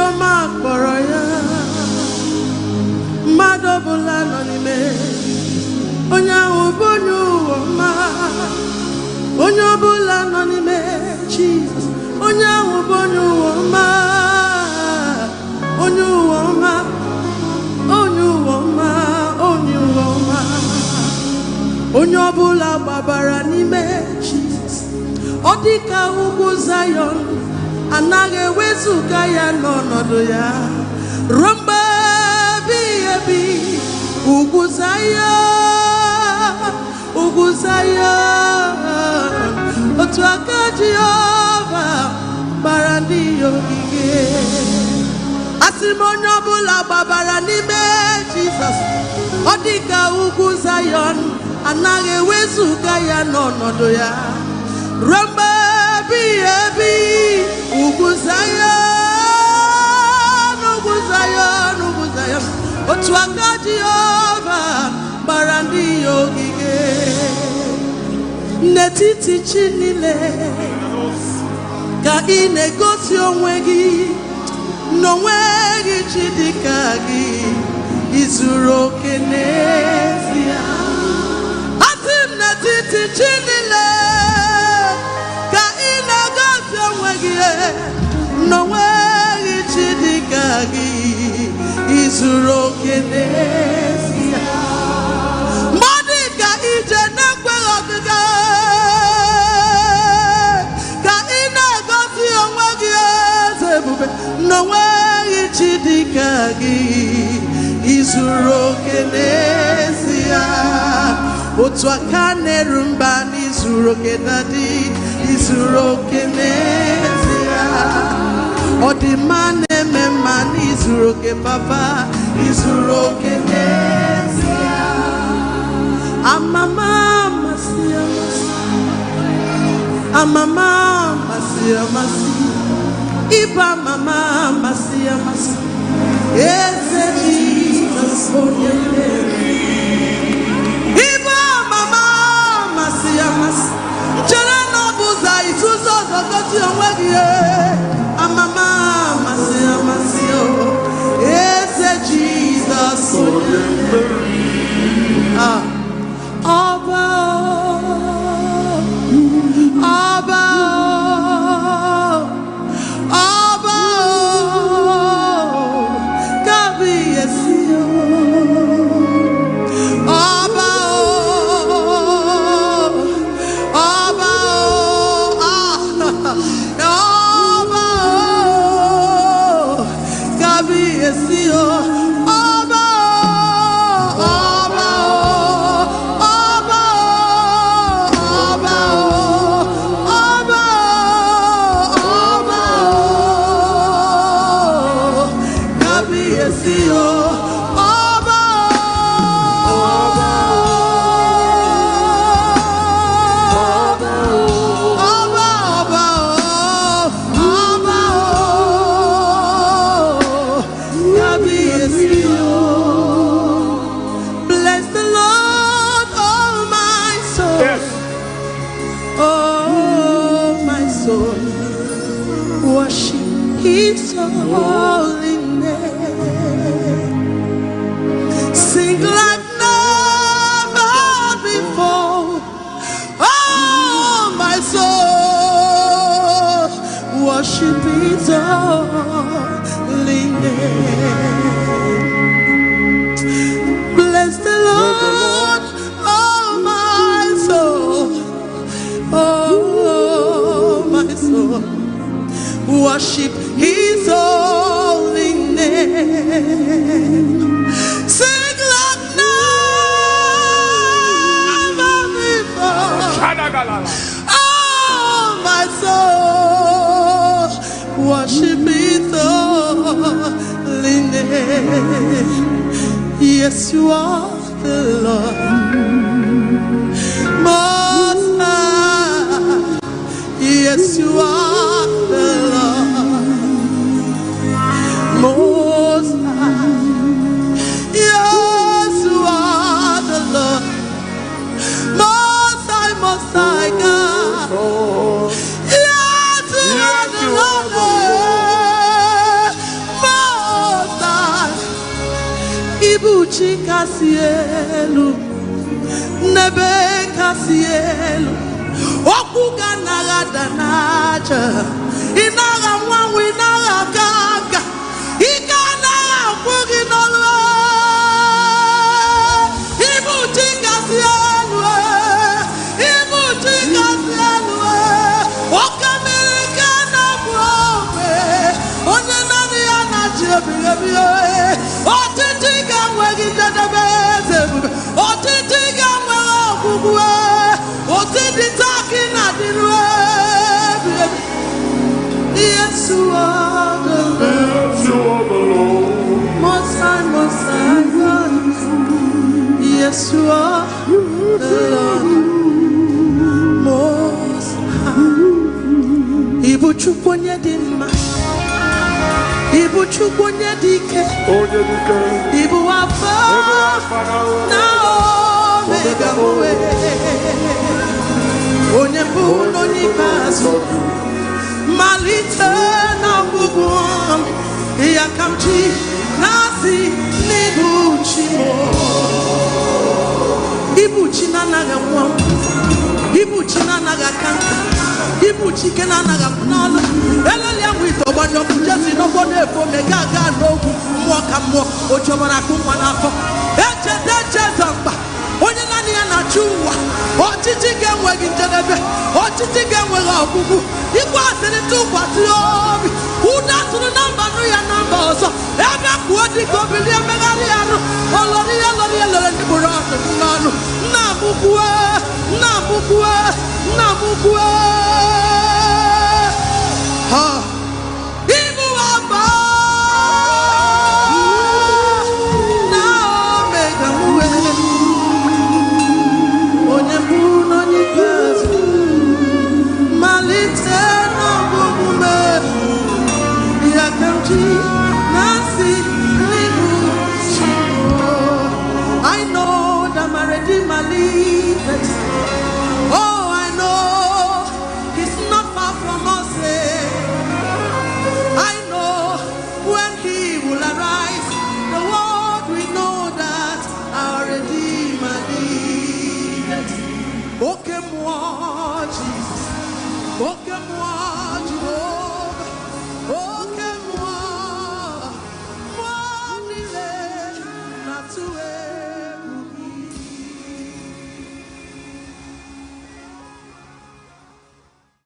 ọma kpọrọ ya mmadụ ọbụla nọ n'ime onye ahụ bụ onye ụwa ọma onye ọbụla nọ n'ime Jizọs onye ahụ bụ onye ụwa ọma onye ụwa ọma onye ụwa ọma onye ụwa ọma onye ọbụla gbabara n'ime Jizọs ọ dị ka ugwu Zayọn anaghị ewezuga ya n'ọnọdụ ya ruo mgbe ebighị ebi ugwu Zayọn ugwu Zayọn otu aka Jehova gbara ndị ya ogige asị m onye ọbụla gbabara n'ime Jizọs ọ dị ka ugwu Zayọn anaghị ewezuga ya n'ọnọdụ ya ruo mgbe ebighị ebi ugwu Zayọn ugwu Zayọn ugwu Zayọn otu aka Jehova gbara ndị ya ogige n'etiti chi niile ka ị na-egosi onwe gị n'onwe gị chi dịka gị izuru oke n'ezie asị m n'etiti chi niile ka ị na-egosi onwe gị n'onwe gị chi dịka gị izuru oke n'ezie mgbe ọ dị ka ije na-ekweghị ọgịga ka ị na-egosi onwe gị eze ebube n'onwe gị chi dịka gị izuru oke n'ezie otu aka na-eru mba n'izuru oke dadi izuru oke n'ezie ọ dị mma na-eme mma n'izuru oke papa izuru oke n'ezie amama amasị amasị amama amasị amasị ịba mama amasị amasị eze Jizọs onye mmeri ịba mama amasị amasị chere na ọ bụ ụzọ isuzu ọzọ gosi onwe gị amama amasị amasị o eze Jizọs onye mmeri Ah. Ọba o, ọba o, ọba o, kábíyèsí o. Ọba o, ọba o, ah, ọba o, kábíyèsí o. Ọba o, ọba o, ọba o, ọba o, ọba o, ọba o, kábíyèsí o. Ọba o, ọba o, ọba ọba o, ọba o, kábíyèsí o. Bless the Lord, oh my soul. Yes. Oh, my soul, worship His holy name. Sing like never before. Oh, my soul, worship His holy name. Bless the Lord, oh my soul. Oh, my soul, worship His holy name. Sing like never before. Shadagalala. Oh, my soul, worship His holy name. Yes, you are the Lord. Most High. Yes, you are the Lord. Most High. Yes, you are the Lord. Most High, Most High God. Yes, you are Yes, the you are Lord. kasị elu n'ebe kasị elu okwu ga anaghị ada n'aja ị naghị anwanwe ị naghị aga aga ike anaghị akwụ gị n'ọrụ ibu chi kasị elu ibu chi kasị elu oke mmiri ka na-abụ ogbe onye naanị ya na-achị ebighị ebi ọchịchị ga-enweghị njedebe eze ebube ọchịchị ga-enweghị ọgwụgwụ otu dị taa ka ị na-adịru ebighị ebi Yeshua, the Yes, you are the Lord. Most High, Most High God. Yeshua, the Lord, Most High. Ibu Chukwu onye dị mma. Ibu Chukwu onye dị ike. Onye dike, Ibu afọ ebe afara na omega mwe. Onye mbụ na onye ikpeazụ. malite na ọgwụgwụ m ya ka m ji na-asị n'ibu chi m ibu chi na-anaghị anwụ anwụ ibu chi na-anaghị aka nka ibu chi ike na-anaghị akwụ n'ọlụ eleli ahụ ite ọgbanye ọkụ jesi n'ụgbọ na-efu ome ga aga n'ogwu mmụọ ka mmụọ ojiọbara akụ nwa n'afọ echeta echeza mkpa onye naanị ya na-achị ụwa ọchịchị ga-enweghị njedebe ọchịchị ga-enweghị ọgwụgwụ ikwe asịrị tụkwasị obi ụda tụrụ na mba nụ ya na mba ọzọ ebe kwuo dịka obili emegharị ya nụ olori ya lori ya lere ndị bụrụ ọdụ n'ọnụ nna mụkwue nna mụkwue nna mụkwue ha ibu aba na omega mwe onye mbụ na onye ikpeazụ malite n'ọgwụgwụ m ya ka m ji na-asị n'ihu chi I know that my Redeemer liveth. Oh, I know He's not far from us. eh. I know when He will arise, the world will know that our Redeemer liveth. Oke mmụọ Jizọs, oke mmụọ Jehova, oke mmụọ, mmụọ niile na-atụ egwu.